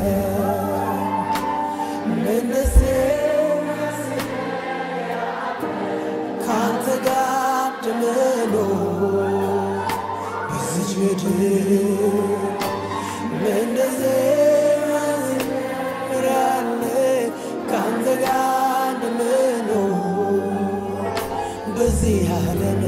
ምን ደስ ካንተ ጋር እንደምኖር በዚች ምድር ምን ደስ ያለ ካንተ ጋር እንደምኖር በዚህ ዓለም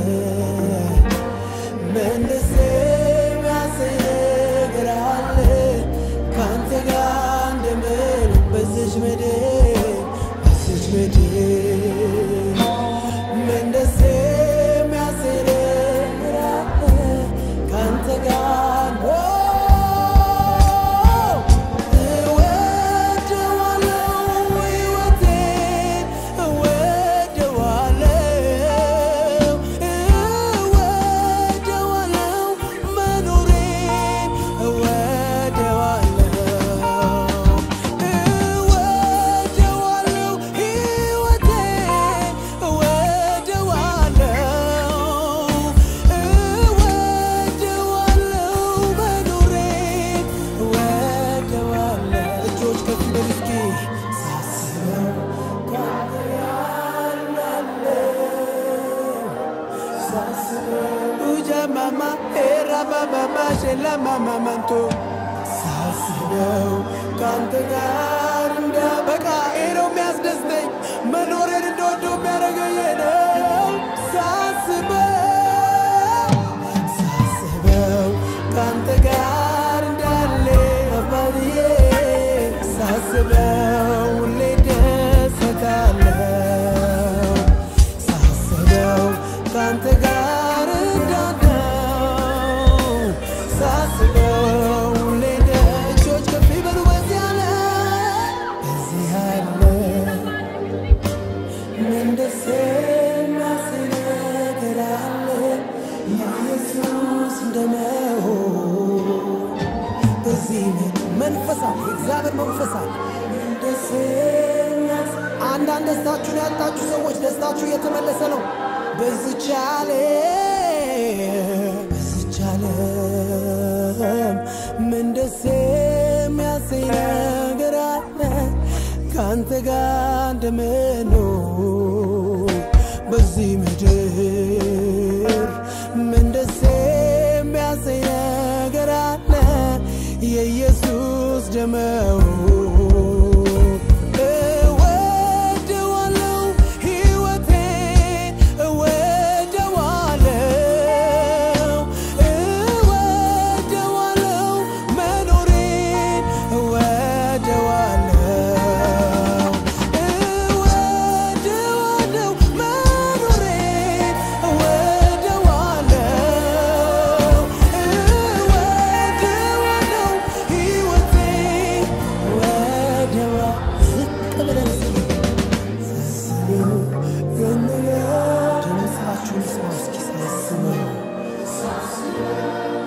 ምን ደስ የሚያሰኝ ነገር አለ ካንተ ጋር እንደምኖር በዚች ምድር በዚች ምድር ምን ደስ የሚያሰኝ ነገር አለ ካንተ ጋር እወደዋለሁ ሕይወቴን እወደዋለሁ እወደዋለሁ መኖሬን እወደዋለሁ እወደዋለሁ ሕይወቴን እወደዋለሁ እወደዋለሁ መኖሬን እወደዋለሁ እጆች ከፍ በሉ እስኪ ሳስበው ካንተ ያለው ujamama erabababa shelamamamanቶ ሳስበው ከአንተ ጋር እንደ በቃ ይሄ ነው የሚያስደስተኝ መኖሬን እንደወደው የሚያደርገኝ ነው ሳስበው ሳስበው ከአንተ ጋር እንዳለ አባብዬ ሳስበው ሁሌ ደሰታለሁ ሳስበው ከአንተ ጋር እንዳለው ሳስበው ሁሌ እጆች ከፍ ይበሉ በዚህ አለ በዚህ አለ ምን ደስ የሚያሰኝ ነገር አለ የኢየሱስ እንደመሆን በዚህ ምድር መንፈስ አለ የእግዚአብሔር መንፈስ አለ ምን ደስ የሚያስ- አንዳንድ ደስታችሁን ያጣችሁ ሰዎች ደስታችሁ እየተመለሰ ነው በዚች ዓለም በዚች ዓለም ምን ደስ የሚያሰኝ ነገር አለ ከአንተ ጋር እንደምኖር በዚህ ምድር ምን ደስ የሚያሰኝ ነገር አለ የኢየሱስ ደመው እወደዋለሁ ሕይወቴን እወደዋለሁ እወደዋለሁ መኖሬን እወደዋለሁ እወደዋለሁ መኖሬን እወደዋለሁ እወደዋለሁ ሕይወቴን እወደዋ ዝቅ ብለን እስኪ ሳስበው ዘንጋ ድምፃችሁን ስማ እስኪ ሳስበው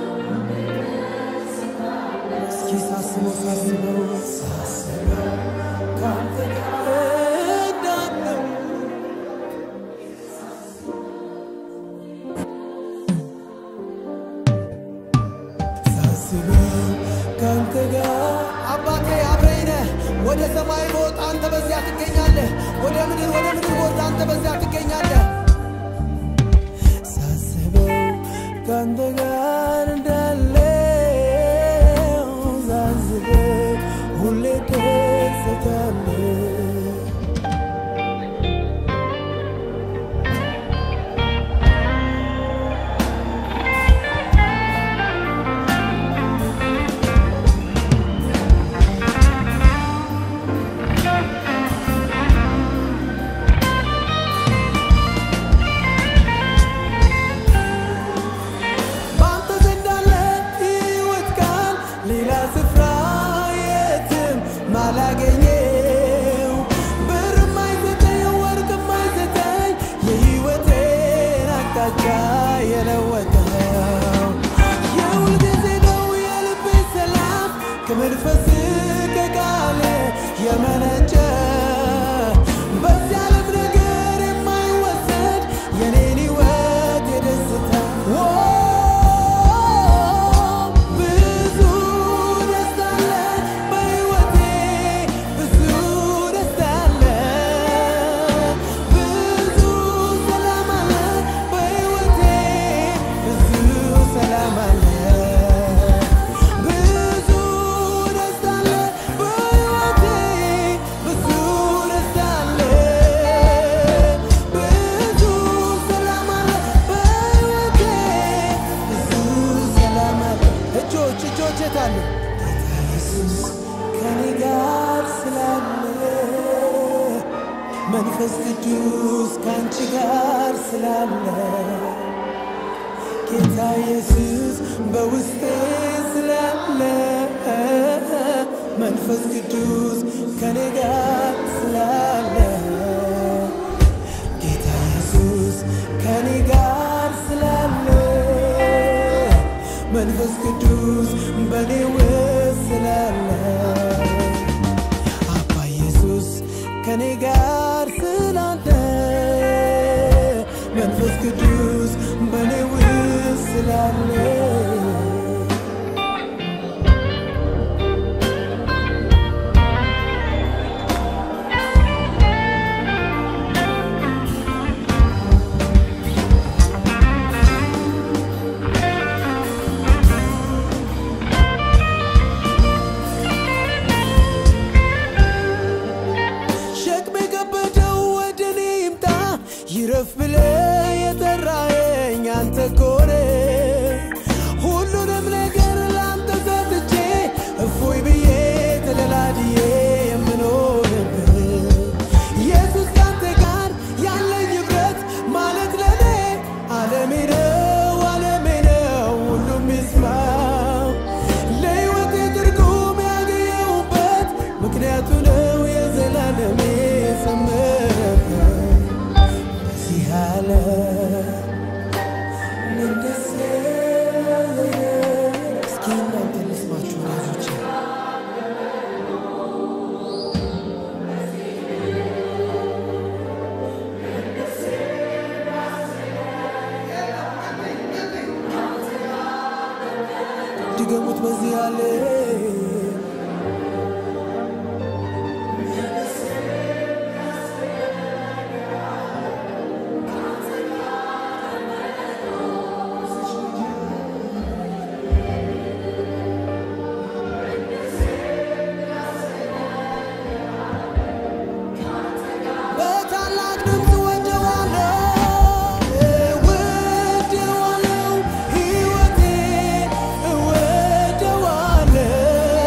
እስኪ ሳስበው ሳስበው ሳስበው ከአንተ ጋር እንዳለው ሳስበው ከአንተ ጋር አባቴ አብረኝ ነህ። ወደ ሰማይ በወጣ አንተ በዚያ ትገኛለህ። ወደ ምድር ወደ ምድር በወጣ አንተ በዚያ ትገኛለህ። ሳስበው ከአንተ ጋር እንዳለው ሳስበው ሁሌ ደስታለሁ። በአንተ ዘንድ አለ ሕይወት ቃል ሌላ ስፍራ የትም ማላገኘው ብር ማይሰጠኝ ወርቅ ማይሰጠኝ የሕይወቴን አቅጣጫ የለወጠው የሁልጊዜ ነው የልቤ ሰላም ከመንፈስ ከቃል የመነጨ በዚህ ዓለም ነገር የማይወሰድ የኔን ሕይወት የደስታ ብዙ ደስታ አለ በሕይወቴ መንፈስ ቅዱስ ከአንቺ ጋር ስላለ ጌታ ኢየሱስ በውስጤ ስላለ መንፈስ ቅዱስ ከኔ ጋር ስላለ ጌታ ኢየሱስ ከኔ ጋር ስላለ መንፈስ ቅዱስ በኔ ውስጥ ስላለ አባ ኢየሱስ ከኔ ጋር ስላለ መንፈስ ቅዱስ በኔ ውስጥ ስላለ ሸክም የከበደው ወደ እኔ ይምጣ ይረፍ ብለ የጠራኸኝ አንተ ኮነ ሁሉንም ነገር ለአንተ ሰጥቼ እፎይ ብዬ ተደላድዬ የምኖርብህ ኢየሱስ ካንተ ጋር ያለኝ ኅብረት ማለት ለኔ ዓለሜ ነው ዓለሜ ነው ሁሉም ይስማው ለሕይወቴ ትርጉም ያገኘሁበት ምክንያቱ ነው የዘላለሜ ሰመረበት በዚህ ዓለም ምን ደስ እስኪ እናንተ ልስማችሁ ወዳጆቼ ድገሙት በዚህ ያለ በታላቅ ድምፅ ወደዋለው እወደዋለው ሕይወቴ እወደዋለው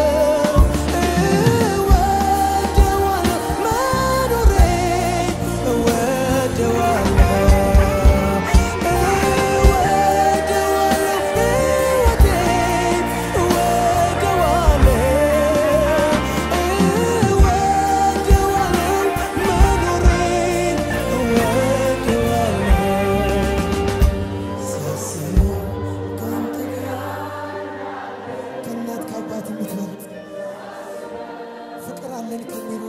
እወደዋለው መኖሬ እወደዋለው እወደዋለው ሕይወቴ እወደዋለው እወደዋለው መኖሬን እወደዋለው ሳስበው ከአንተ ጋር ከእናት ከአባት የምትበልጥ ፍቅር አለን ከሚል